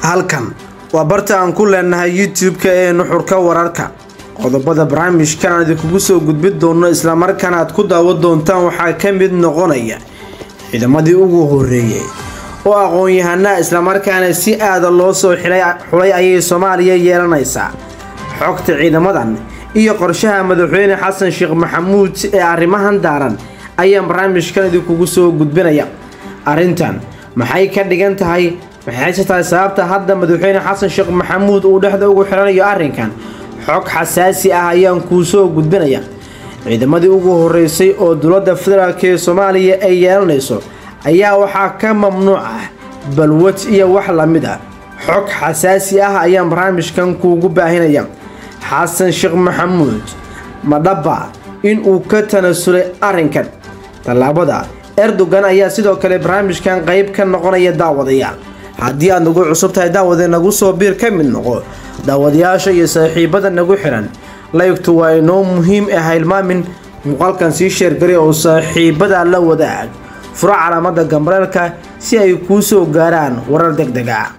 halkan waa barta aan ku leenahay youtube-ka ee nuxurka wararka qodobada barnaamijkan aan idinkugu soo gudbin doono islamarkaana aad ku daawan doontaan waxaa ka mid noqonaya ciidamadii ugu horeeyey oo aqoon-yahanaa islamarkaana si aada loo soo xulay ayay soomaaliya yeelanaysaa xogta ciidamadan iyo qorshaha madaxweyne xasan sheekh maxamuud ee arrimahan daaran ayaan barnaamijkan idinkugu soo gudbinaya arrintan maxay ka dhigan tahay maxayse tahay sababta hadda madaxweyne xasan sheekh maxamuud uu dhexda ugu xiranayo arrinkan xog xasaasi ah ayaan kuu soo gudbinaya ciidamadii ugu horeysay oo dowladda federaalk ee soomaaliya ay yeelanayso ayaa waxaa ka mamnuuc ah balwad iyo wax lamid ah xog xasaasi ah ayaan barnaamijkan kuugu baahinaya xasan sheekh maxamuud madhaba in uu ka tanasulay arrinkan tallaabada erdogan ayaa sidoo kale barnaamijkan qayb ka noqonaya daawadayaal haddii aad nagu cusub tahay daawade nagu soo biir ka mid noqo daawadayaasha iyo saaxiibada nagu xiran laygtu waa inoo muhiim ah hilmaamin muuqaalkan sii sheergari oo saaxiibada la wadaag furo calaamada gambareelka si ay kuu soo gaaraan warar deg deg ah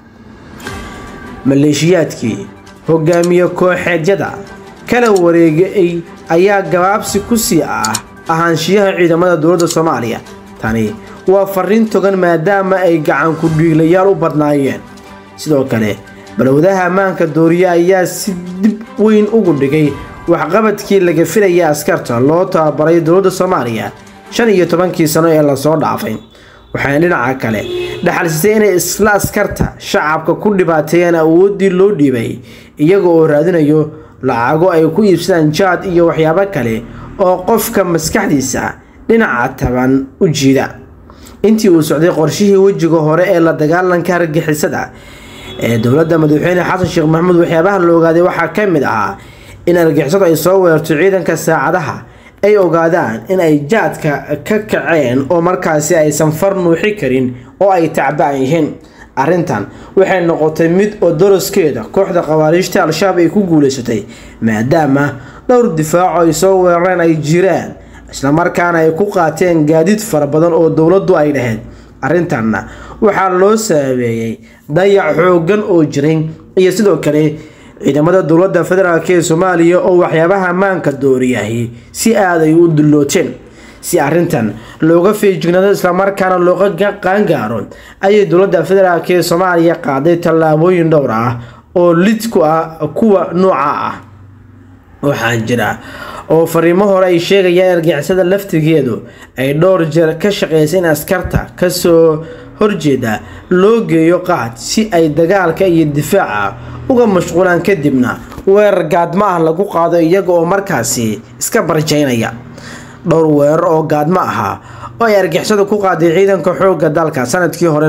maleeshiyaadkii hogaamiye kooxeedyada kala wareegay ayaa gabaabsi ku sii ah ahaanshiyaha ciidamada dowladda soomaaliya tani waa fariin togan maadaama ay gacan ku dhiiglayaal u badnaayeen sidoo kale balwadaha ammaanka dooriye ayaa si dib weyn ugu dhigay waxqabadkii laga filaya askarta loo tababaray dowladda soomaaliya shan iyo tobankii sano ee lasoo dhaafay waxaana dhinaca kale dhaxalsisay inay isla askarta shacabka ku dhibaateeyaan awooddii loo dhiibay iyaga oo raadinayo lacago ay ku iibsadaan jaad iyo waxyaabo kale oo qofka maskaxdiisa dhinaca taban u jiida intii uu socday qorshihii wejiga hore ee la dagaalanka argixisada ee dowladda madaxweyne xasan sheekh maxamuud waxyaabaha la ogaaday waxaa ka mid ahaa in argixisadu ay soo weerarto ciidanka saacadaha ay ogaadaan in ay jaadka ka kaceen oo markaasi aysan far nuuxi karin oo ay tacbaan yihiin arrintan waxay noqotay mid oo doroskeeda kooxda khawaariijta al-shabaab ay ku guuleysatay maadaama dhowr difaaco ay soo weerareen ay jiraan islamarkaana ay ku qaateen gaadiid fara badan oo dowladdu ay dhahayd arrintanna waxaa loo saabeeyey dayac xooggan oo jiray iyo sidoo kale ciidamada dowladda federaalk ee soomaaliya oo waxyaabaha ammaanka dooriyahi si aaday u dullooteen si arrintan looga feejignaado islamarkaana looga qaangaaro ayay dowladda federaalk ee soomaaliya qaaday tallaabooyin dhowr ah oo lid ku ah kuwa nooca ah waxaa jira oo fariimo hore ay sheegayaan argixisada laftigeedu ay dhowr jeer ka shaqeysay in askarta kasoo horjeeda loo geeyo qaad si ay dagaalka iyo difaaca uga mashquulaan kadibna weerar gaadmo ah lagu qaado iyaga oo markaasi iska barjaynaya dhowr weerar oo gaadmo ahaa oo ay argixisadu ku qaaday ciidanka xoogga dalka sanadkii hore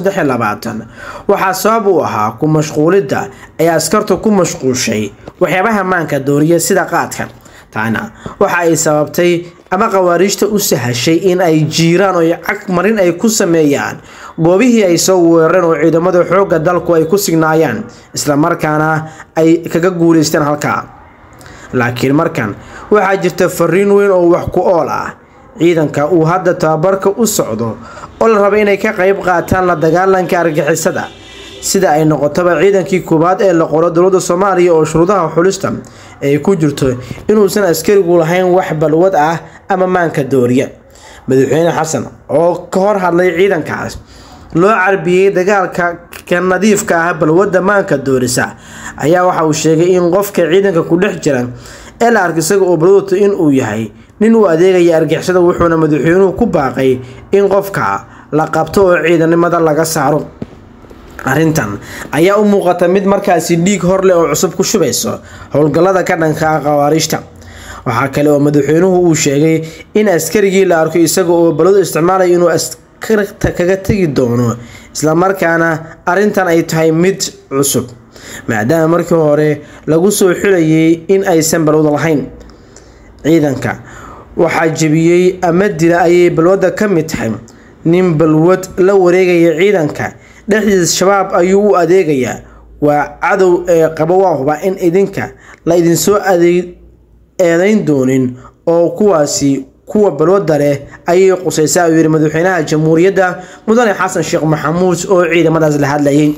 waxaa sabab u ahaa ku mashquulidda ay askartu ku mashquushay waxyaabaha maanka dooriya sida qaadka taana waxa ay sababtay ama khawaariijta u sahashay in ay jiiraan oo cagmarin ay ku sameeyaan goobihii ay soo weerareen oo ciidamada xoogga dalku ay ku signaayaan islamarkaana ay kaga guuleysteen halkaa laakiin markan waxaa jirta fariin weyn oo wax ku ool ah ciidanka uu hadda tababarka u socdo oo la raba inay ka qayb qaataan la dagaalanka argixisada sida ay noqotaba ciidankii koowaad ee la qoro dowladda soomaaliya oo shuruudaha xulista ay ku jirto inuusan askarigu lahayn wax balwad ah ama maanka dooriya madaxweyne xasan oo ka hor hadlay ciidankaas loo carbiyey dagaalka ka nadiifka ah balwadda maanka doorisa ayaa waxa uu sheegay in qofka ciidanka ku dhex jira ee la arka isaga oo balwadto in uu yahay nin uu adeegaya argixisada wuxuuna madaxweynuhu ku baaqay in qofka la qabto oo ciidanimada laga saaro arrintan ayaa u muuqata mid markaasi dhiig horleh oo cusub ku shubayso howlgallada ka dhanka ah khawaariijta waxaa kale oo madaxweynuhu uu sheegay in askarigii la arko isaga oo balwadu isticmaalaya inuu askarta kaga tegi doono islamarkaana arrintan ay tahay mid cusub maadaama markii hore lagu soo xulayay in aysan balwad lahayn ciidanka waxaa jebiyey ama dila ayay balwadda ka mid tahay nin balwad la wareegaya ciidanka dhexdiisa shabaab ayuu u adeegayaa waa cadow ee qabo waa huba in idinka la idinsoo eedayn doonin oo kuwaasi kuwa balwada leh ayay qusaysaa uu yidhi madaxweynaha jamhuuriyadda mudane xasan sheekh maxamuud oo ciidamadaas la hadlayay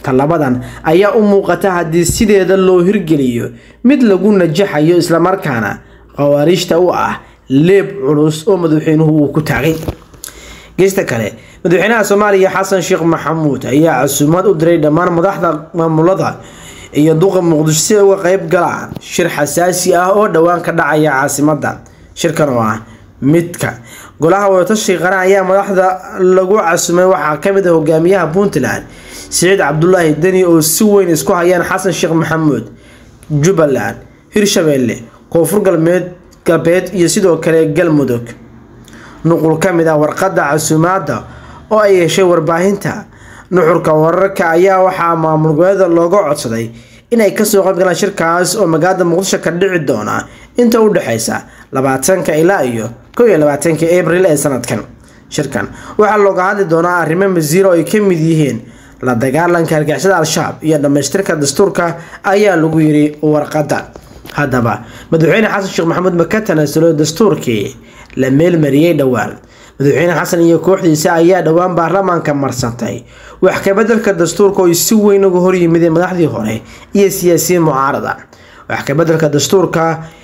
tallabadan ayaa u muuqata haddii sideeda loo hirgeliyo mid lagu najaxayo islamarkaana khawaariijta u ah leeb culus oo madaxweynuhu uu ku taagay geesta kale madaxweynaha soomaaliya xasan sheekh maxamuud ayaa casuumaad u diray dhammaan madaxda maamulada iyo duqa muqdisho si ay uga qeyb galaan shir xasaasi ah oo dhowaan ka dhacaya caasimada shirkan oo ah midka golaha wadatashiga qaran ayaa madaxda lagu casumay waxaa kamid ah hogaamiyaha puntland siciid cabdulaahi deni oo si weyn isku hayaan xasan sheekh maxamuud jubbaland hirshabeelle koonfur galbeed galbeed iyo sidoo kale galmudug nuqul ka mid ah warqadda casuumaadda oo ay yeeshay warbaahinta nuxurka wararka ayaa waxaa maamul goboleeda looga codsaday inay kasoo qaybgalaan shirkaas oo magaalada muqdisho ka dhici doona inta u dhexeysa labaatanka ilaa iyo kow iyo labaatanka abril ee sanadkan shirkan waxaa looga hadli doonaa arrimo masiiro ay ka mid yihiin la dagaalanka argixisada al-shabaab iyo dhammaystirka dastuurka ayaa lagu yiri warqadda haddaba madaxweyne xasan sheekh maxamuud ma ka tanaasulo dastuurkii la meelmariyey dhowaan madaxweyne xasan iyo kooxdiisa ayaa dhowaan baarlamaanka marsantay wax kabedelka dastuurka oo si weyn uga horyimideen madaxdii hore iyo siyaasiyiin mucaarada wax kabedelka dastuurka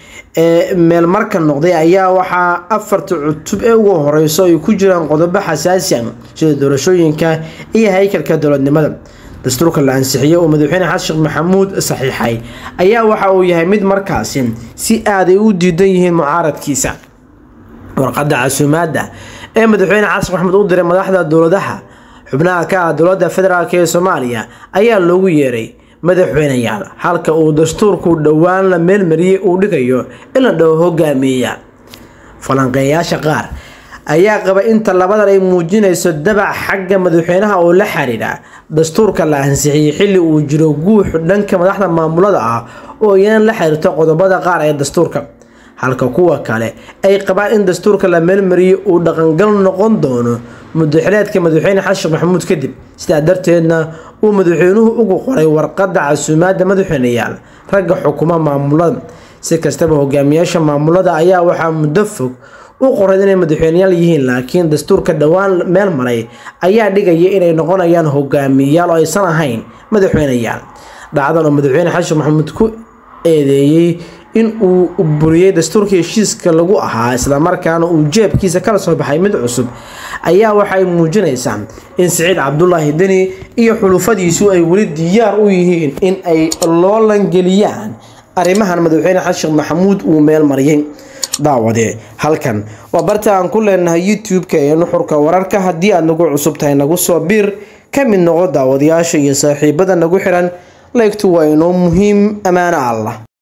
ee meelmarka noqday ayaa waxaa afarta cutub ee ugu horeyso ay ku jiraan qodobo xasaasi ah sida doorashooyinka iyo haykalka dowladnimada dastuurka la ansixiyey oo madaxweyne xasan sheekh maxamuud saxiixay ayaa waxa uu yahay mid markaasi si aaday u diidan yihiin mucaaradkiisa warqadda casuumaadda ee madaxweyne xasan maxamuud u diray madaxda dowladaha xubnaha ka ah dowladda federaalk ee soomaaliya ayaa loogu yeeray madaxweyneyaal halka uu dastuurku dhowaan la meelmariyey uu dhigayo in la dhaho hogaamiyeya falanqeeyaasha qaar ayaa qaba inta labadan ay muujinayso dabac xagga madaxweynaha oo la xiriira dastuurka la ansixiyey xilli uu jiro guux dhanka madaxda maamulada ah oo iyana la xiriirto qodobada qaar ee dastuurka halka kuwa kale ay qabaan in dastuurka la meelmariyo uu dhaqangal noqon doono mudaxileedka madaxweyne xasan sheekh maxamuud kadib sidaa darteedna uu madaxweynuhu ugu qoray warqadda casuumaadda madaxweyneyaal ragga xukuma maamulada si kastaba hogaamiyaasha maamulada ayaa waxaa muddo fog u qoray inay madaxweyneyaal yihiin laakiin dastuurka dhowaan meel maray ayaa dhigaya inay noqonayaan hogaamiyayaal oo aysan ahayn madaxweyneyaal dhacdan oo madaxweyne xasan sheekh maxamuud ku eedeeyey in uu buriyey dastuurka heshiiska lagu ahaa islamarkaana uu jeebkiisa kala soo baxay mid cusub ayaa waxay muujinaysaa in siciid cabdulaahi deni iyo xulufadiisu ay weli diyaar u yihiin in ay loolangeliyaan arrimahan madaxweyne xasan sheekh maxamuud uu meel mariyey daawade halkan waa barta aan ku leenahay youtube-ka ee nuxurka wararka haddii aad nagu cusub tahay nagu soo biir ka mid noqo daawadayaasha iyo saaxiibada nagu xiran laygtu waa inoo muhiim ammaano allah